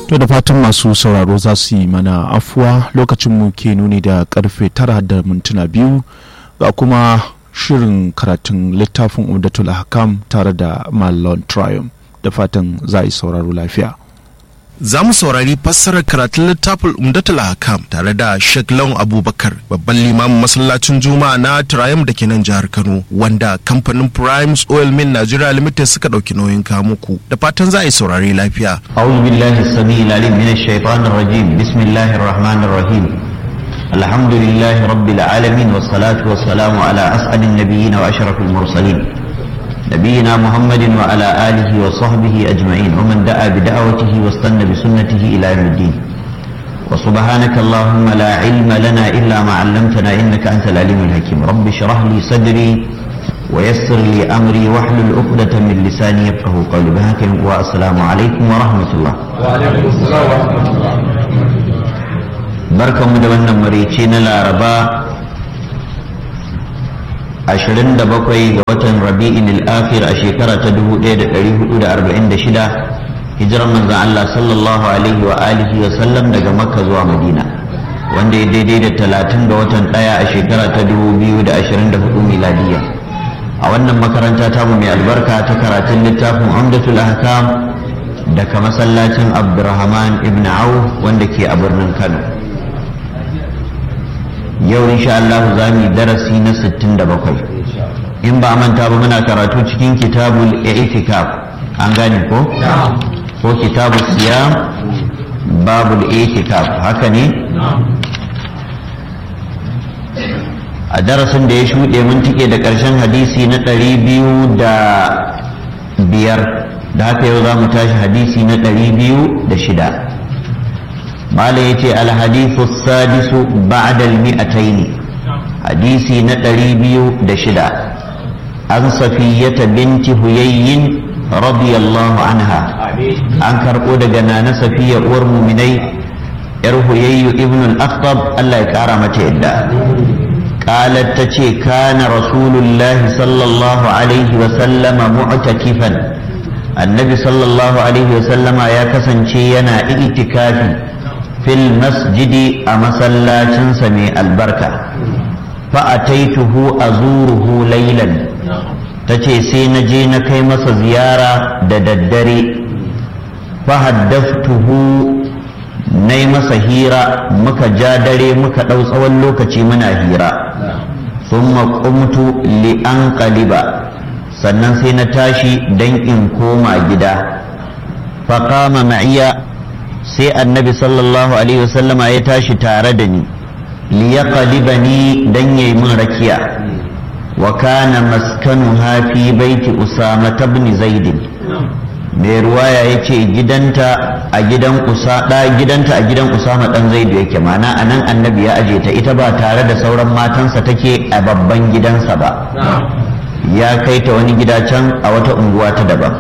To da fatan masu sauraro za su yi mana afuwa lokacin mu ke nuni da karfe tara da mintuna biyu ga kuma shirin karatun littafin Umdatul Hakam tare da Malon Triumph da fatan za a yi sauraro lafiya. za mu saurari fassarar karatun littafin umdatul hakam tare da Sheikh Lawan Abubakar babban limamin masallacin Juma'a na Triumph da ke nan jihar Kano wanda kamfanin Primes Oil Mill Nigeria Limited suka dauki nauyin kamuku da fatan za a yi saurari lafiya. أعوذ بالله السميع العليم من الشيطان الرجيم بسم الله الرحمن الرحيم الحمد لله رب العالمين والصلاة والسلام على أسعد النبيين وأشرف المرسلين نبينا محمد وعلى آله وصحبه أجمعين ومن دعا بدعوته واستنى بسنته إلى يوم الدين وسبحانك اللهم لا علم لنا إلا ما علمتنا إنك أنت العليم الحكيم رب اشرح لي صدري ويسر لي أمري واحلل عقدة من لساني يفقه قولي بهاك والسلام عليكم ورحمة الله وعليكم السلام ورحمة الله barkan mu da wannan marici na laraba 27 ga watan rabi'in al-akhir a shekara ta 1446 hijiran manzon Allah sallallahu alaihi wa alihi wa sallam daga makka zuwa madina wanda ya daidai da 30 ga watan daya a shekara ta 2024 miladiya a wannan makaranta tamu mai albarka ta karatun littafin umdatul ahkam daga masallacin abdurrahman ibn auf wanda ke a birnin kano yau insha Allah za mu yi darasi na 67 in ba manta ba muna karatu cikin kitabul i'tikaf an gane ko ko kitabul siyam babul i'tikaf haka ne a darasin da ya shuɗe mun tike da ƙarshen hadisi na ɗari biyu da biyar da haka yau za mu tashi hadisi na ɗari biyu da shida mala ya ce alhadisu sadisu ba'dal mi'ataini hadisi na ɗari biyu da shida an safiyyata binti huyayyin radiyallahu anha an karɓo daga nana safiya uwar muminai yar huyayyu ibn al-akhtab Allah ya kara mata yadda قالت تشي كان رسول الله صلى الله عليه وسلم معتكفا النبي صلى الله عليه وسلم يا كسن ينا اعتكافي fil masjidi a masallacin mai albarka fa'ataituhu a zuruhu lailan ta ce sai na je na kai masa ziyara da daddare fahaddaftuhu na yi masa hira muka ja dare muka ɗau tsawon lokaci muna hira sun maƙumtu li'an ƙaliba sannan sai na tashi don in koma gida faƙama ma'iya sai annabi sallallahu alaihi wasallama ya tashi tare da ni liyaqlibani dan yayi min rakiya wa kana maskanuha fi baiti usama ibn zaid mai ruwaya yace gidanta a gidan usa da gidanta a gidan usama dan zaid yake mana anan annabi ya aje ta ita ba tare da sauran matansa take a babban gidansa ba ya kai ta wani gida can a wata unguwa ta daban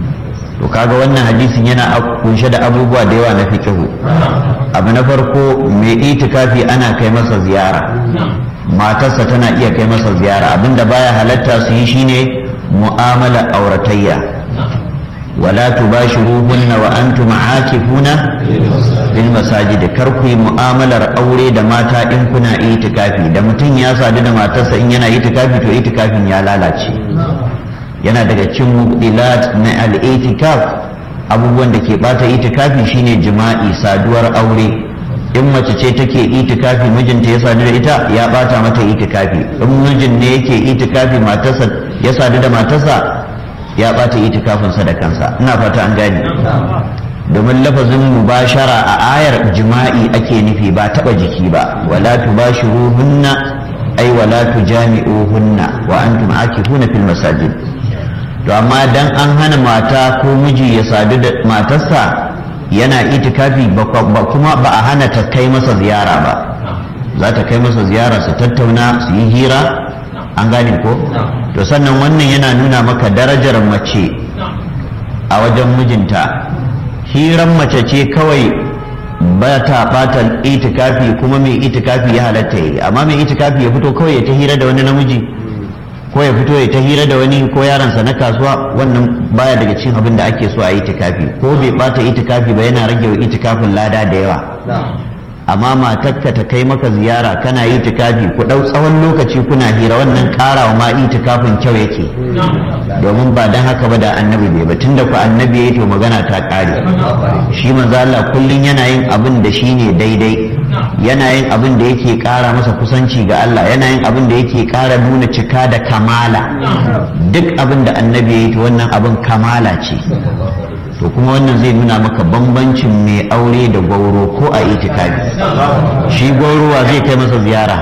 to kaga wannan hadisin yana kunshe da abubuwa da yawa na fikihu abu na farko mai itikafi ana kai masa ziyara matarsa tana iya kai masa ziyara abinda baya halatta su yi shine mu'amala auratayya wala tubashiruhunna wa antum aakifuna fil masajid kar ku yi mu'amalar aure da mata in kuna itikafi da mutum ya sadu da matarsa in yana itikafi to itikafin ya lalace yana daga cin mubdilat na al-itikaf abubuwan da ke bata itikafi shine jima'i saduwar aure in mace ce take itikafi mijinta ya sadu da ita ya bata mata itikafi in mijin ne yake itikafi matarsa ya sadu da matarsa ya bata itikafinsa da kansa ina fata an gane domin lafazin mubashara a ayar jima'i ake nufi ba taba jiki ba wala tubashiruhunna ay wala tujami'uhunna wa antum akifuna fil masajid to amma dan an hana mata ko miji ya sadu da matarsa yana itikafi ba kuma ba a hana ta kai masa ziyara ba za ta kai masa ziyara su tattauna su yi hira an gane ko to sannan wannan yana nuna maka darajar mace a wajen mijinta hiran mace ce kawai ba ta bata itikafi kuma mai itikafi ya halatta yi amma mai itikafi ya fito kawai ya ta hira da wani namiji ko ya fito ya ta hira da wani ko yaransa na kasuwa wannan baya daga cikin abin da ake so a yi itikafi ko bai bata itikafi ba yana rage wa itikafin lada da yawa amma matarka ta kai maka ziyara kana yi itikafi ku ɗau tsawon lokaci kuna hira wannan ƙarawa ma itikafin kyau yake domin ba dan haka ba da annabi bai ba tunda ku annabi yayi to magana ta ƙare shi manzo Allah kullun yana yin abin da shine daidai yana yin abin da yake ƙara masa kusanci ga Allah yana yin abin da yake ƙara nuna cika da kamala duk abin da annabi yayi to wannan abin kamala ce to kuma wannan zai nuna maka bambancin mai aure da gwauro ko a itikafi shi gwaurowa zai kai masa ziyara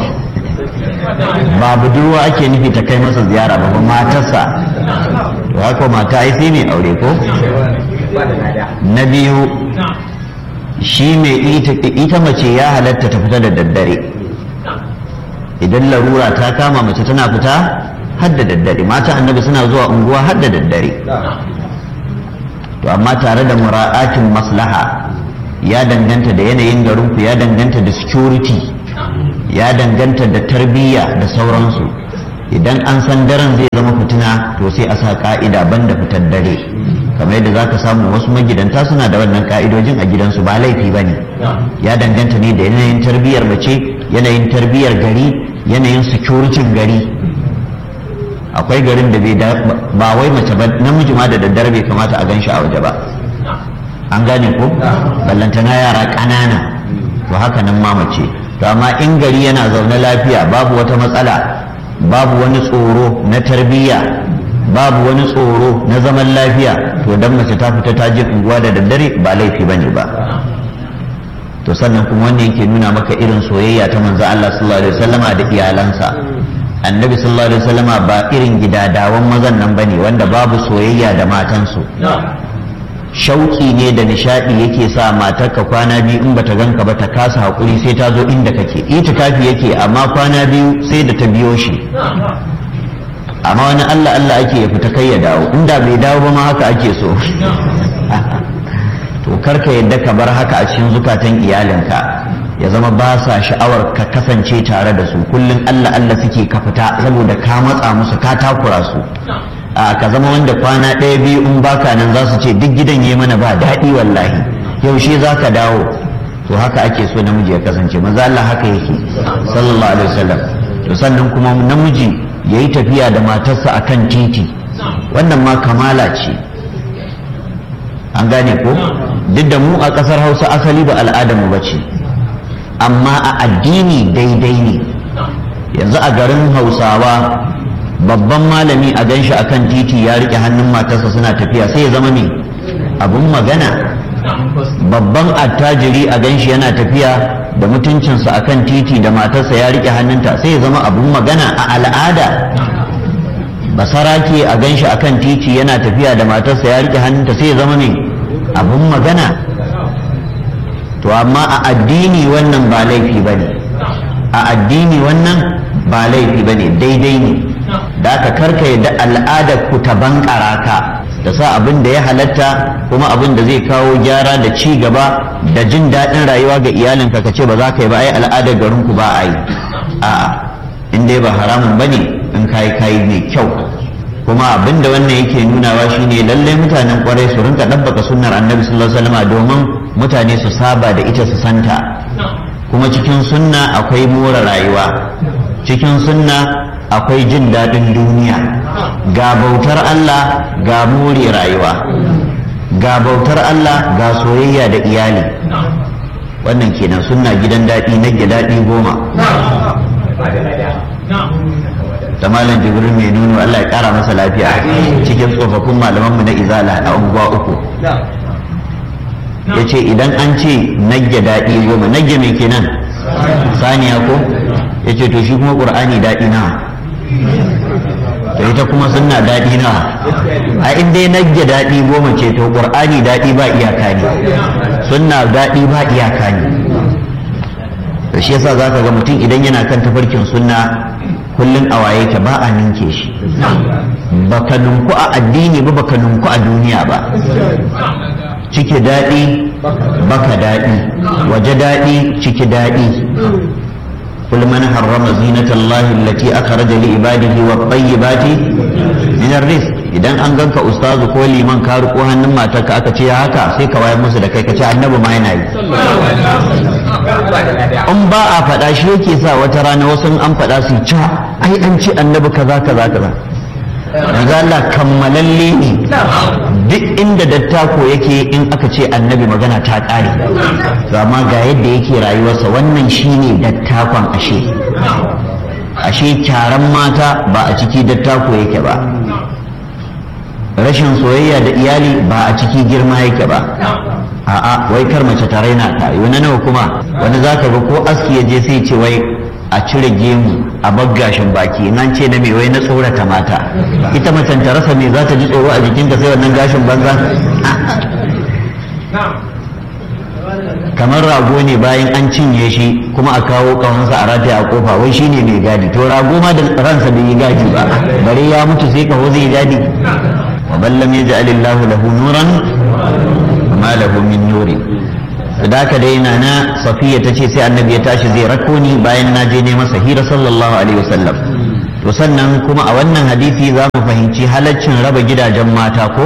ba budurwa ake nufi ta kai masa ziyara ba ba matarsa to haka mata ai sai mai aure ko na biyu shi mai ita mace ya halatta ta fita da daddare idan larura ta kama mace tana fita har da daddare mata annabi suna zuwa unguwa har da daddare to amma tare da mura'atin maslaha ya danganta da yanayin garinku ya danganta da security ya danganta da tarbiyya da sauransu idan an san daren zai zama fitina to sai a sa ka'ida banda fitar dare kamar yadda za ka samu wasu magidanta suna da wannan ka'idojin a gidansu ba laifi ba ne ya danganta ne da yanayin tarbiyyar mace yanayin tarbiyyar gari yanayin security gari akwai garin da bai ba wai mace ba namiji ma da daddare bai kamata a gan shi a waje ba an gane ko ballantana yara ƙanana to haka nan ma mace to amma in gari yana zaune lafiya babu wata matsala babu wani tsoro na tarbiyya babu wani tsoro na zaman lafiya to dan mace ta fita ta je unguwa da daddare ba laifi bane ba to sannan kuma wannan yake nuna maka irin soyayya ta manzo Allah sallallahu alaihi wasallama da iyalansa annabi sallallahu alaihi wasallama ba irin gidadawan mazan nan bane wanda babu soyayya da matansu shauki ne da nishadi yake sa matarka kwana biyu in bata ganka ba ta kasa hakuri sai ta zo inda kake itikafi yake amma kwana biyu sai da ta biyo shi amma wani Allah Allah ake ya fita kai ya dawo inda bai dawo ba ma haka ake so to karka yadda ka bar haka a cikin zukatan iyalinka ya zama ba sa sha'awar ka kasance tare da su kullum Allah Allah suke ka fita saboda ka matsa musu ka takura su a ka zama wanda kwana ɗaya biyu in baka nan za su ce duk gidan ya mana ba daɗi wallahi yaushe za ka dawo to haka ake so namiji ya kasance maza Allah haka yake sallallahu alaihi wasallam to sannan kuma namiji ya yi tafiya da matarsa akan titi wannan ma kamala ce an gane ko duk da mu a ƙasar hausa asali ba al'adarmu ba ce amma a addini daidai ne yanzu a garin hausawa babban malami a ganshi akan titi ya rike hannun matarsa suna tafiya sai ya zama me abun magana babban attajiri a ganshi yana tafiya da mutuncinsa akan titi da matarsa ya rike hannunta sai ya zama abun magana a al'ada basarake a ganshi akan titi yana tafiya da matarsa ya rike hannunta sai ya zama me abun magana to amma a addini wannan ba laifi ba ne a addini wannan ba laifi ba ne daidai ne da aka karka yadda al'adar ku ta bankara ka da sa abin da ya halatta kuma abin da zai kawo gyara da ci gaba da jin daɗin rayuwa ga iyalinka ka ce ba za ka yi ba ai al'adar garin ku ba a yi a'a in dai ba haramun bane in kayi kayi mai kyau kuma abin da wannan yake nunawa shine lallai mutanen kwarai su rinka ɗabbaka sunnar annabi sallallahu alaihi wasallam domin mutane su saba da ita su santa kuma cikin sunna akwai more rayuwa cikin sunna akwai jin daɗin duniya ga bautar Allah ga more rayuwa ga bautar Allah ga soyayya da iyali wannan kenan sunna gidan daɗi na daɗi goma da malam jibril mai nuno Allah ya kara masa lafiya cikin tsofaffin malamanmu na izala a unguwa uku ya ce idan an ce nagge daɗi goma nagge mai kenan saniya ko ya ce to shi kuma ƙur'ani daɗi na to ita kuma sunna daɗi na a inda nagge daɗi goma ce to ƙur'ani daɗi ba iyaka ne sunna daɗi ba iyaka ne da shi yasa zaka ga mutum idan yana kan tafarkin sunna kullum a waye ka ba a ninke shi baka nunku a addini ba baka nunku a duniya ba ciki daɗi baka daɗi waje daɗi ciki daɗi قل من حرم زينة الله التي أخرج لعباده والطيبات من الرزق idan an ganka ustazu ko liman ka riko hannun matarka aka ce haka sai ka wayar musu da kai ka ce annabi ma yana yi in ba a faɗa shi yake sa wata rana wasu an faɗa su ca ai an ce annabi kaza kaza kaza manzo Allah kammalalle ne duk inda dattako yake in aka ce annabi magana ta ƙare amma ga yadda yake rayuwarsa wannan shine dattakon ashe ashe kyaran mata ba a ciki dattako yake ba rashin soyayya da iyali ba a ciki girma yake ba a'a wai kar mace ta raina ta wani nawa kuma wani zaka ga ko aski ya je sai ce wai a cire gemu a baggashin baki in an ce na mai wai na tsorata mata ita macen ta rasa me za ta ji tsoro a jikinta sai wannan gashin banza kamar rago ne bayan an cinye shi kuma a kawo kawansa a rataya a kofa wai shine mai gadi to rago ma da ransa bai yi gadi ba bare ya mutu sai kaho zai gadi wa ballam yaj'alillahu lahu nuran ma lahu min nurin da haka dai na na safiya ta ce sai annabi ya tashi zai rako ni bayan na je ne masa hira sallallahu alaihi wasallam to sannan kuma a wannan hadisi za mu fahimci halaccin raba gidajen mata ko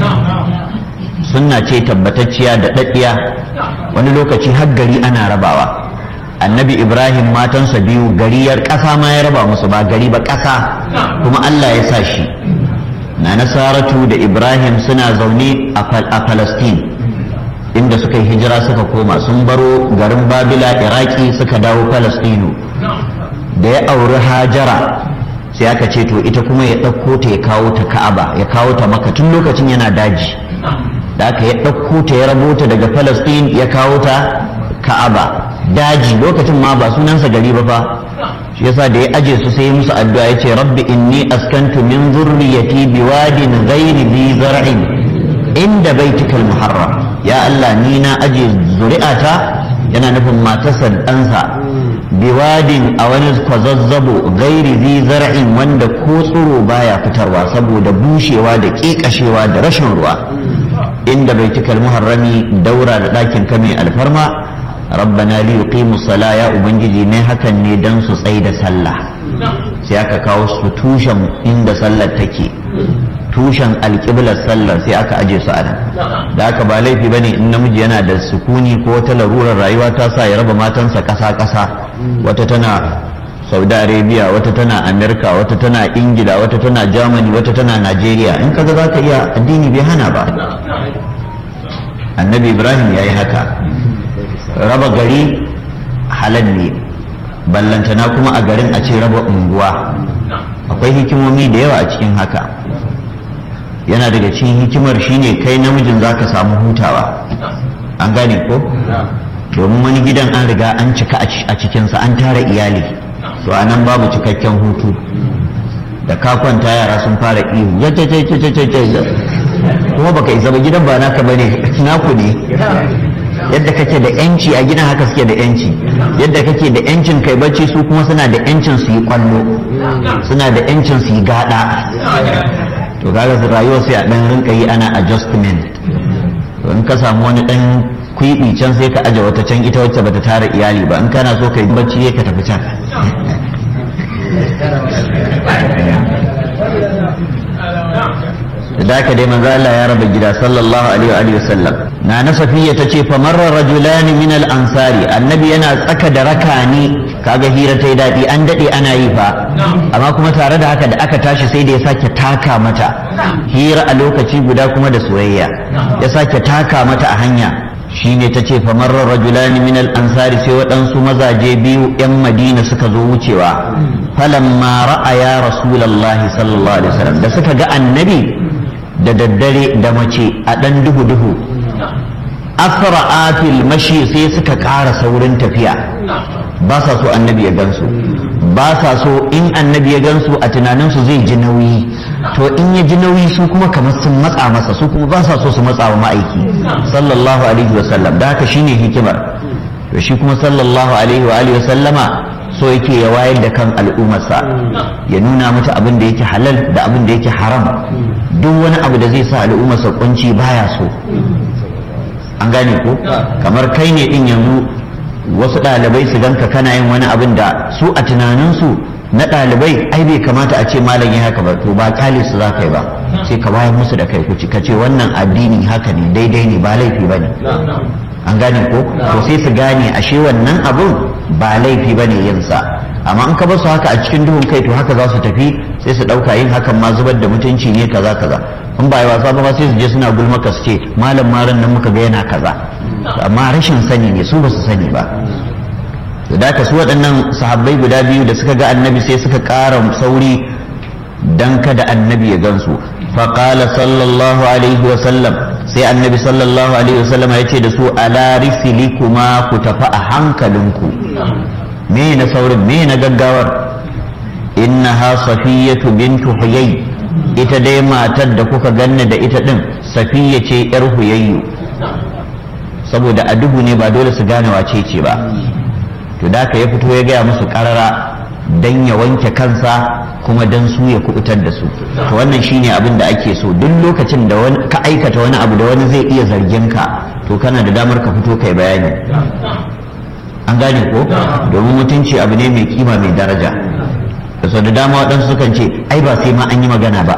sunna ce tabbatacciya da daddiya wani lokaci har gari ana rabawa annabi ibrahim matansa biyu gariyar ƙasa ma ya raba musu ba gari ba ƙasa kuma allah ya sa shi na nasaratu da ibrahim suna zaune a palestine inda suka yi hijira suka koma sun baro garin babila iraki suka dawo palestino da ya auri hajara sai aka ce to ita kuma ya ɗauko ta ya kawo ta ka'aba ya kawo ta maka tun lokacin yana daji da aka ya ɗauko ta ya rabo ta daga palestine ya kawo ta ka'aba daji lokacin ma ba sunansa gari ba fa shi yasa da ya aje su sai musu addu'a ya ce rabbi inni askantu min zurriyati biwadin ghairi bi zar'in inda baitikal muharram ya Allah ni na aje zuri'ata yana nufin matarsa ɗansa biwadin a wani kwazazzabo gairi zi zar'in wanda ko tsiro baya fitarwa saboda bushewa da ƙeƙashewa da rashin ruwa inda baitikal muharrami daura da ɗakin ka mai alfarma rabbana li yuqimu sala ya ubangiji ne hakan ne dan su tsai da sallah sai aka kawo su tushen inda sallar take tushen alƙiblar sallar sai aka aje su a nan da aka ba laifi ba ne in namiji yana da sukuni ko wata larurar rayuwa ta sa ya raba matansa ƙasa-ƙasa wata tana saudi arabia wata tana amerika wata tana ingila wata tana germany wata tana nigeria in kaga za ka iya addini bai hana ba annabi ibrahim ya yi haka raba gari halal ne ballantana kuma a garin a ce raba unguwa akwai hikimomi da yawa a cikin haka yana daga cikin hikimar shine kai namijin za ka samu hutawa an gane ko domin wani gidan an riga an cika a cikinsa an tara iyali to a nan babu cikakken hutu da ka kwanta yara sun fara ihu kuma baka isa ba gidan ba naka bane naku ne yadda kake da yanci a gidan haka suke da yanci yadda kake da yancin kai bacci su kuma suna da yancin su yi kwallo suna da yancin su yi gada to kaga rayuwa sai a dan rinka yi ana adjustment to in ka samu wani dan kwibi can sai ka aje wata can ita wacce bata tara iyali ba in kana so ka yi bacci ka tafi can da haka dai manzo Allah ya raba gida sallallahu alaihi wa sallam na na safiya tace fa marra rajulan min al ansari annabi yana tsaka da rakani kaga hira ta yi daɗi an daɗe ana yi fa amma kuma tare da haka da aka tashi sai da ya sake taka mata hira a lokaci guda kuma da soyayya ya sake taka mata a hanya shine ta ce famarar rajulani min ansari sai waɗansu mazaje biyu 'yan madina suka zo wucewa falamma ra'aya rasulallahi sallallahu alaihi wasallam da suka ga annabi da daddare da mace a ɗan duhu-duhu asra'atil mashi sai suka ƙara saurin tafiya ba sa so annabi ya gansu ba sa so in annabi ya gansu a tunaninsu zai ji nauyi to in ya ji nauyi su kuma kamar sun matsa masa su kuma ba sa so su matsa wa ma'aiki sallallahu alaihi wa sallam da haka shine hikimar to shi kuma sallallahu alaihi wa alihi wa sallama so yake ya wayar da kan al'ummarsa ya nuna mata abin da yake halal da abin da yake haram duk wani abu da zai sa al'ummarsa kunci baya so an gane ko kamar kai ne din yanzu wasu ɗalibai su ganka kana yin wani abin da su a tunaninsu na ɗalibai ai bai kamata a ce malam ya haka ba to ba kyale su za ka yi ba sai ka bayar musu da kai kuci ka ce wannan addini haka ne daidai ne ba laifi ba ne an gane ko to sai su gane ashe wannan abun ba laifi ba ne yin sa amma in ka basu haka a cikin duhun kai to haka za su tafi sai su ɗauka yin hakan ma zubar da mutunci ne kaza kaza in ba yi wasa ba sai su je suna gulmaka su ce malam maran nan muka ga yana kaza amma rashin sani ne su ba su sani ba da ka su waɗannan sahabbai guda biyu da suka ga annabi sai suka ƙara sauri dan kada annabi ya gansu faƙala sallallahu alaihi wasallam sai annabi sallallahu alaihi wasallam ya ce da su ala risili kuma ku tafi a hankalinku me na saurin me na gaggawar innaha safiyatu bintu huyay ita dai matar da kuka ganna da ita din safiya ce yar huyayyu saboda a duhu ne ba dole su gane wace ce ba to da ka ya fito ya gaya musu karara dan ya wanke kansa kuma dan su ya kubutar da su to wannan shine abin da ake so duk lokacin da ka aikata wani abu da wani zai iya zargin ka to kana da damar ka fito kai bayani an gane ko domin mutunci abu ne mai kima mai daraja da sau da dama waɗansu sukan ce ai ba sai ma an yi magana ba